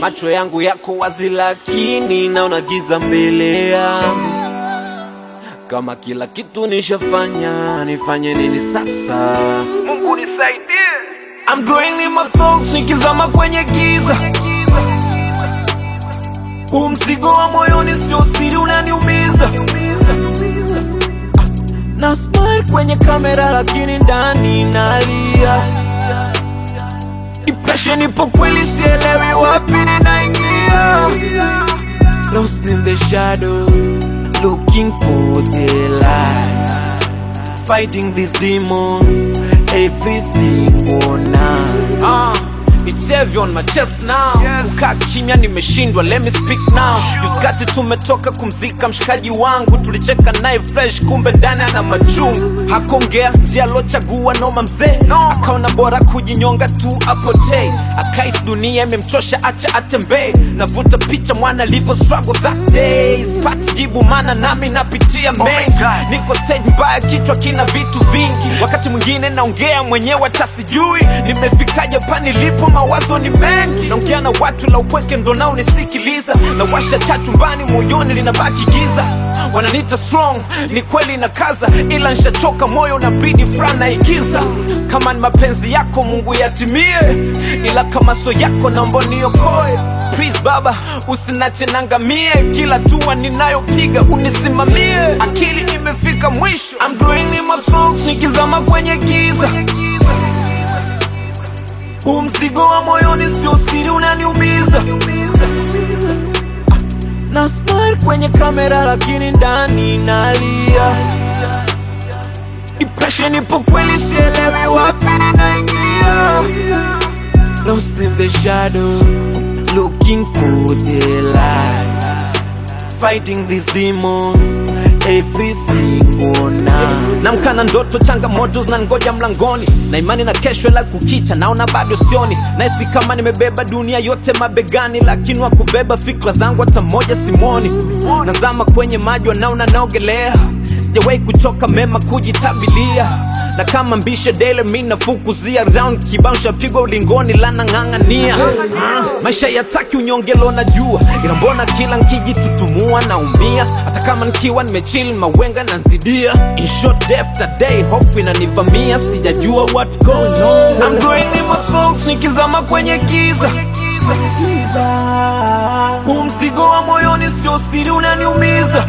macho yangu yako wazi, lakini naona giza mbele yangu. Kama kila kitu nishafanya, nifanye nini sasa? Mungu nisaidie. I'm drawing in my thoughts, nikizama kwenye giza. Huu mzigo wa moyoni sio siri, unaniumiza. Na smile kwenye kamera, lakini ndani nalia. Depression ipo kweli, sielewi wapi ninaingia. Lost in the shadow, looking for the light. Fighting these demons every single night. Uh, it's heavy on my chest now. Kukaa kimya nimeshindwa, let me speak now. Juskati tumetoka kumzika mshikaji wangu, tulicheka naye fresh, kumbe ndani ana machungu. Hakongea njia alochagua noma mzee, akaona bora kujinyonga tu apotee. Akais dunia imemchosha, acha atembee. Navuta picha mwana alivyo struggle that day, sipati jibu mana nami napitia mengi. Niko stage mbaya, kichwa kina vitu vingi, wakati mwingine naongea mwenyewe hata sijui nimefikaje pa nilipo, mawazo ni mengi. Naongea na watu la upweke ndo nao nisikiliza, na washa cha chumbani, moyoni linabaki giza. Wananiita strong, ni kweli na kaza, ila nshachoka, moyo unabidi furaha naigiza. Kama ni mapenzi yako Mungu yatimie, ila kama so yako naomba niokoe. Please baba, usinache nangamie, kila tua ninayopiga unisimamie. Akili imefika mwisho, I'm drawing in my thoughts, nikizama kwenye giza. Huu mzigo wa moyoni sio siri, unaniumiza. Na smile kwenye kamera, lakini ndani nalia. Depression ipo kweli, sielewi wapi ninaingia. Lost in the shadow, looking for the light. Fighting these demons every single night. Namkana ndoto, changamoto zinangoja mlangoni, na imani na kesho, ila kukicha naona bado sioni. Nahisi kama nimebeba dunia yote mabegani, lakini wa kubeba fikra zangu hata moja simoni. Nazama kwenye maji, wanaona naogelea, sijawahi kuchoka mema kujitabilia na kama mbishe dele mi nafukuzia round kibao shapigwa ulingoni lana ng'ang'ania Ah, maisha yataki unyongelo na jua ila mbona kila nkijitutumua naumia hata kama nikiwa nimechill mawenga nanzidia in short day after day hofu inanivamia sijajua what's going on I'm going in my thoughts nikizama kwenye giza huu mzigo wa moyoni sio siri unaniumiza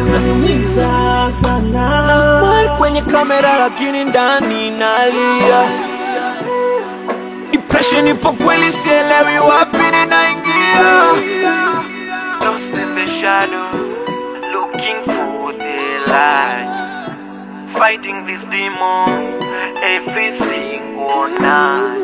na smile kwenye kamera lakini ndani nalia depression ipo kweli sielewi wapi ninaingia Lost in the shadow, looking for the light. Fighting these demons every single night.